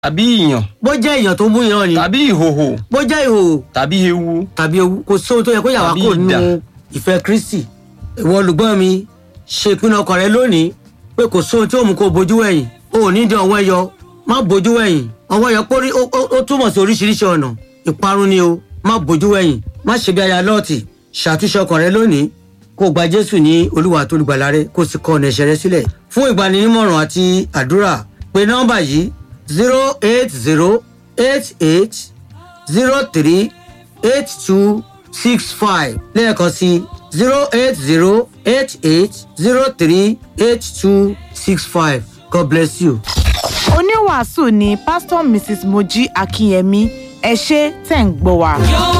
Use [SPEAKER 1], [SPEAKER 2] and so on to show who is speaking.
[SPEAKER 1] tàbí ìyàn
[SPEAKER 2] bó jẹ́ èèyàn tó mú ìran ni
[SPEAKER 1] tàbí ìhòhò
[SPEAKER 2] bó jẹ́ ìhòòhò
[SPEAKER 1] tàbí ewu
[SPEAKER 2] tàbí ewu kò sóhun tó yẹ kó yà wá
[SPEAKER 1] Tàbí
[SPEAKER 2] kó
[SPEAKER 1] idà.
[SPEAKER 2] nínú ìfẹ́ kristi ìwọ olùgbọ́n mi ṣe ìpinnu ọkàn rẹ lónìí pé kò sóhun tí ó mú kó bojú wẹ̀yìn o ò ní dán ọwọ́ ẹyọ má bojú wẹ̀yìn ọwọ́ ẹyọ pórí ó- ó ó túmọ̀ sí oríṣiríṣi ọ̀nà ìparun ni o má bojú wẹ̀yìn má ṣe bí aya lọ́ọ̀tì ṣàtúnṣe ọkàn rẹ lónìí kó o gba jésù ní olúwa tó lùgbàlà rẹ kó o sì kọ ọ̀nà ẹ̀ṣẹ̀ rẹ sílẹ̀ fún ìgbaninímọ̀ràn àti àdúrà pé nọ́mbà yìí zero eight zero eight eight zero three eight two six five lẹ́ẹ̀kan sí zero eight zero eight eight zero three eight two six five god bless you.
[SPEAKER 3] oníwàásù ni pásítọ̀ mrs mojí akínyẹmí ẹ ṣé tẹ̀ ń gbọ́ wa.
[SPEAKER 4] Your